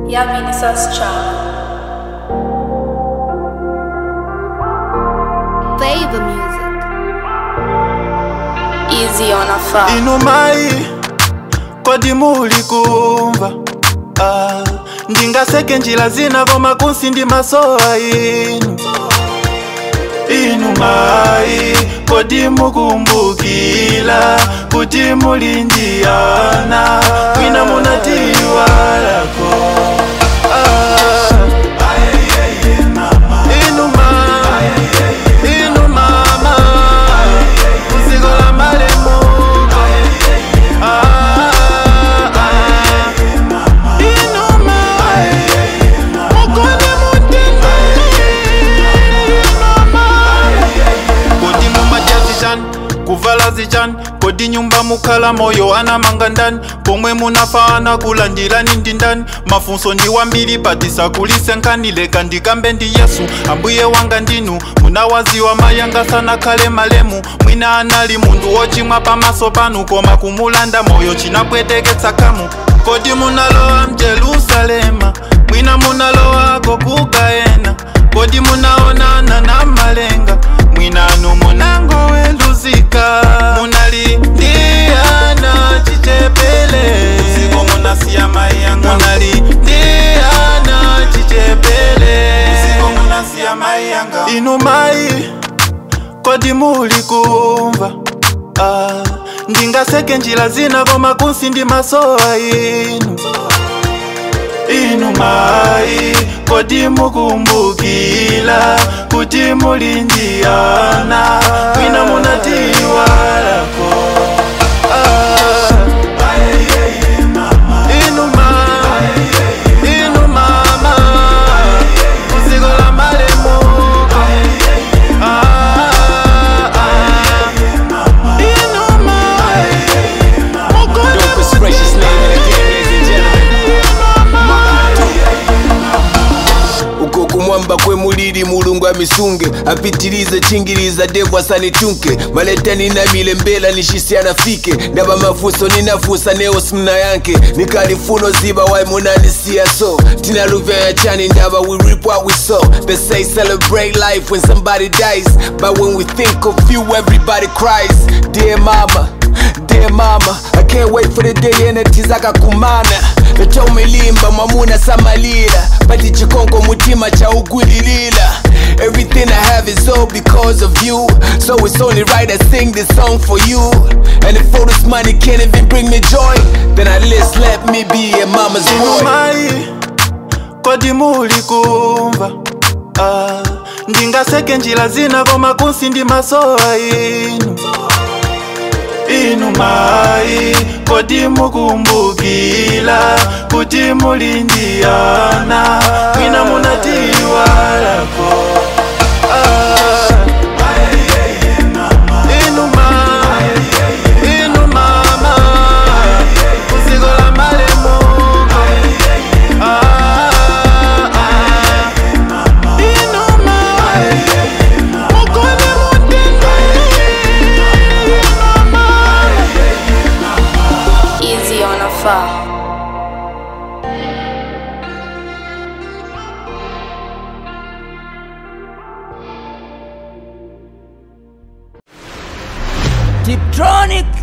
Ja Vinicius Chama. Favor music. Easy on a far. inumai kodi muli kumva ah, ndingaseke njira zina koma kunsi ndi masowa inu inumai kodi mukumbukila kuti muli ndiyana kwina munatiwalako ah, inuma inu mama kuziko la malemu Ah, ah, inuma mukone kodi mumadya zichan kuvala zichan kodi nyumba mukhala moyo anamanga ndani pomwe munafana kulandilani ndi ndani mafunso ndi wambiri patisakulise nkhani leka ndikambe ndi yesu ambuye wanga ndinu munawaziwa mayanga sanakhale malemu mwina anali munthu wochimwa pamaso panu koma kumulanda moyo chinapweteketsa kamu kodi munalowa mjerusalema mwina munalowako kukayena kodi munaonana na malenga mwinanu munangoweluzika munali ndiyana chichepele uziko munasiya maiyanga munali ndiyana chichepele uziko munasiya maiyanga inu mai kodi muli kumva ah, ndingaseke njira zina koma kunsi ndi masowa inu inu mai kodi mukumbukila kuti muli ndiyana kwina munatiwalako ah, inu ma- inu mama kuziko la malemu Ah, ah, inu mai mukone Dopest, precious name in the game, ladies and gentlemen. uko kumwamba kwe mulili mulungu amisunge apitilize chingiliza devu asanichunke maleta ninamile mbela nishisi anafike ndaba mafuso ninafusa neo simna yanke nikalifuno ziba wai munanisiya so tinaluvya ya chani ndaba we reap what we sow they say celebrate life when somebody dies but when we think of you everybody cries dear mama Dear mama, I can't wait for the day enetiza kumana nachomilimba mwamuna samalira pati chikongo mutima cha ugwililila Everything I have is all because of you So it's only right I sing this song for you And if all this money can't even bring me joy Then at least let me be a mama's boy mai kodi muli kumva ah, ndingaseke njira zina koma kunsi ndi masowa inu inu mai kodi mukumbukila kuti muli ndiyana kwina munatiwalako ah, inu ma- inu mama kuziko la malemu Ah, ah, inu mai mukone Easy on a far. Tiptronic